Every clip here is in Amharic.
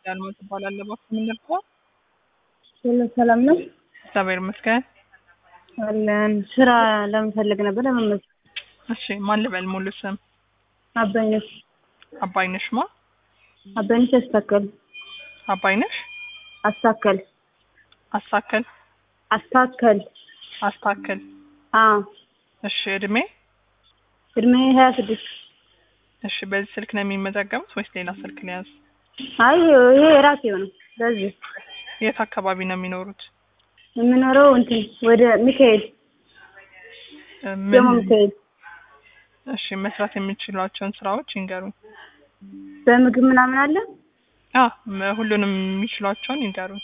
አልማ ትባላለህ። እባክህ ምን ልርዳህ? ሁሉ ሰላም ነው እግዚአብሔር ይመስገን። አለን። ስራ ለመፈለግ ነበር ለመመዝገብ። እሺ ማን ልበል? ሙሉ ስም አባይነሽ አባይነሽ ማ? አባይነሽ አስታከል አባይነሽ አስታከል አስታከል አስታከል አስታከል። አ እሺ እድሜ? እድሜ ሀያ ስድስት እሺ በዚህ ስልክ ነው የሚመዘገቡት ወይስ ሌላ ስልክ ሊያዝ? አይ ይሄ የራሴው ነው። በዚህ የት አካባቢ ነው የሚኖሩት? የምኖረው እንትን ወደ ሚካኤል እ ደግሞ ምን ሚካኤል እሺ መስራት የሚችሏቸውን ስራዎች ይንገሩኝ። በምግብ ምናምን አለ አ መ- ሁሉንም የሚችሏቸውን ይንገሩኝ።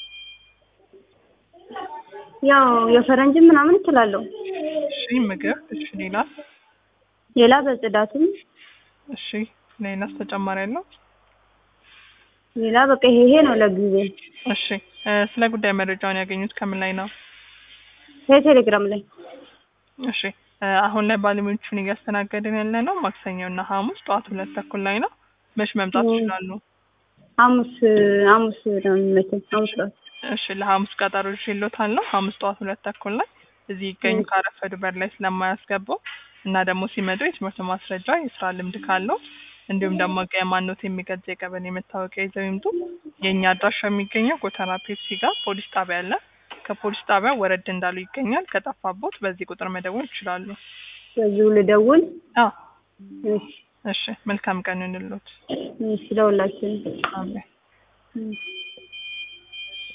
ያው የፈረንጅ ምናምን እችላለሁ። እሺ ምግብ። እሺ ሌላ? ሌላ በጽዳትም እሺ ሌላስ ተጨማሪ ያለው? ሌላ በቃ ይሄ ይሄ ነው ለጊዜ እሺ እ ስለ ጉዳይ መረጃውን ያገኙት ከምን ላይ ነው? ቴሌግራም ላይ እሺ እ አሁን ላይ ባለሙያዎቹን እያስተናገድን ያለ ነው ማክሰኞ እና ሐሙስ ጠዋት ሁለት ተኩል ላይ ነው። መች መምጣት ኦ። ይችላሉ? ሐሙስ ሐሙስ ነው የሚመቸኝ ሐሙስ ጠዋት እሺ ለሐሙስ ቀጠሮ ይዤልዎታለሁ። ሐሙስ ጠዋት ሁለት ተኩል ላይ እዚህ ይገኙ። እ። ካረፈዱ በር ላይ ስለማያስገባው እና ደግሞ ሲመጡ የትምህርት ማስረጃ፣ የስራ ልምድ ካለው እንዲሁም ደግሞ የማንነት የሚገልጽ የቀበሌ መታወቂያ ይዘው ይምጡ። የእኛ አድራሻ የሚገኘው ጎተራ ፔፕሲ ጋር ፖሊስ ጣቢያ አለ። ከፖሊስ ጣቢያ ወረድ እንዳሉ ይገኛል። ከጠፋቦት በዚህ ቁጥር መደወል ይችላሉ። በዚሁ ልደውል። አዎ እሺ እሺ መልካም ቀን ይሁንልዎት። እሺ ለሁላችንም አሜን። እሺ